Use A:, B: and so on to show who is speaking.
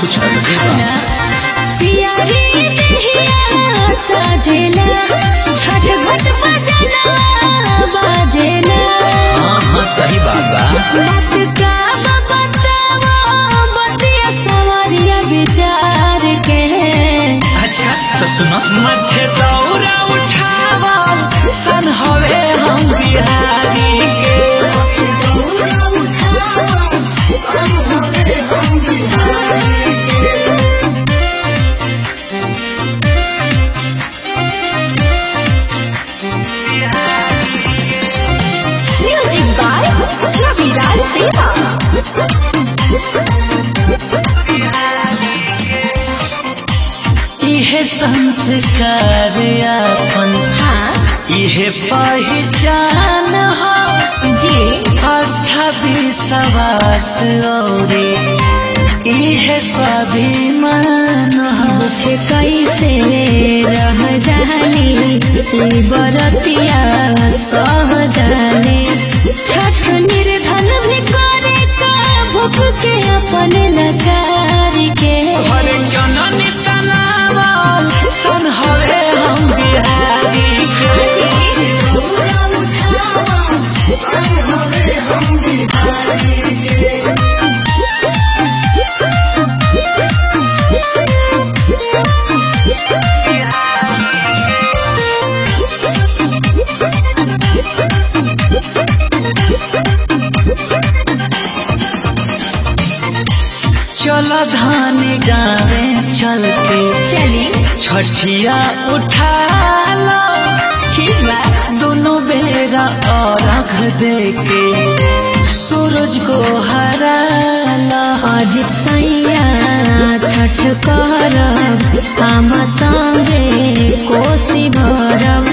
A: कुछ अलगे बा
B: पियारी दहिया साजेला छठ घट बजना बाजेला
A: हाँ हाँ सही बात बा
B: बात का बतावा बतिया सवारिया विचार के
A: अच्छा तो सुनो मध्य दौरा उठावा सन हवे हम बिहारी के
B: म्यूजिक बाय रविराज देवा
A: इहे संस्कार अपन
B: हाँ
A: इहे पहचान हो
B: जी
A: आस्था विश्वास औरे इहे स्वाभिमान हो
B: मुझे कैसे रह जानी बरतिया सह जाने छठ निर्धन भी करे का भूख के अपन लाचार के
A: हरे जननी तनावल सन हवे हम बिहारी के चलो धान गावे चल के
B: चली
A: छठिया उठा लो
B: ठीक बा
A: दोनों बेरा और अघ दे के सूरज को हरा लो
B: आज सैया छठ करब हम संगे कोसी भरब